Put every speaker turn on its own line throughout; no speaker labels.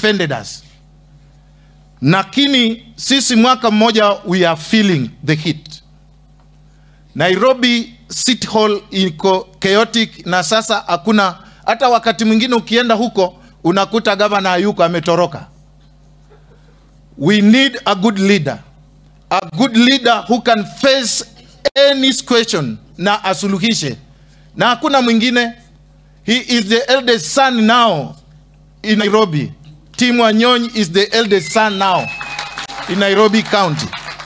offended us lakini sisi mwaka mmoja we are feeling the heat nairobi city hall iko chaotic na sasa hakuna hata wakati mwingine ukienda huko unakuta gavana hayuko ametoroka we need a good leader a good leader who can face any question na asuluhishe na hakuna mwingine he is the eldest son now in nairobi tim wanyonyi is the eldest son now in nairobi county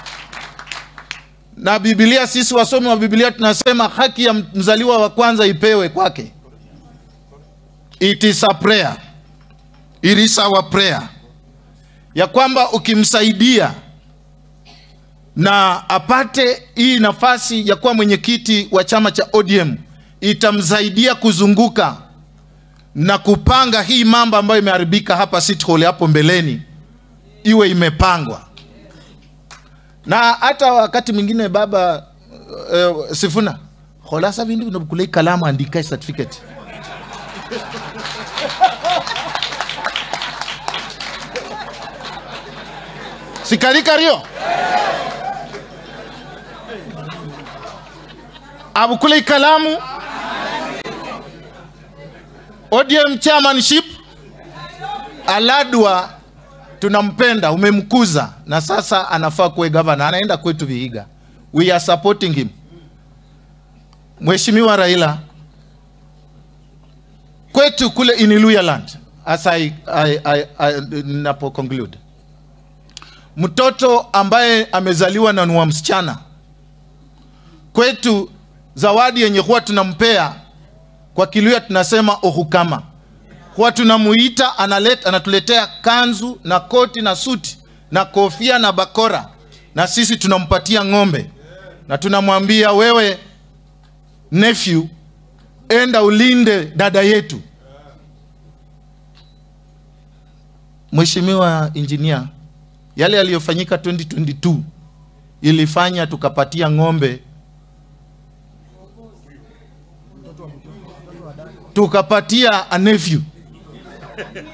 na bibilia sisi wasomi wa bibilia tunasema haki ya mzaliwa wa kwanza ipewe kwake it is a prayer it is our prayer ya kwamba ukimsaidia na apate hii nafasi ya kuwa mwenyekiti wa chama cha ODM itamsaidia kuzunguka na kupanga hii mambo ambayo imeharibika hapa City Hall hapo mbeleni iwe imepangwa na hata wakati mwingine baba uh, Sifuna holasa vindu vinakulei kalamu andika certificate sikalika rio abukule kalamu ODM chairmanship Aladwa tunampenda, umemkuza na sasa anafaa kuwe gavana, anaenda kwetu Vihiga. We are supporting him. Mheshimiwa Raila, kwetu kule in Luhyaland, as I, I, I, I, napo conclude, mtoto ambaye amezaliwa na ni wa msichana kwetu, zawadi yenye huwa tunampea kwa Kiluya tunasema ohukama huwa tunamuita analeta, anatuletea kanzu na koti na suti na kofia na bakora, na sisi tunampatia ng'ombe na tunamwambia wewe, nephew, enda ulinde dada yetu. Mheshimiwa Injinia, yale yaliyofanyika 2022 ilifanya tukapatia ng'ombe tukapatia a nephew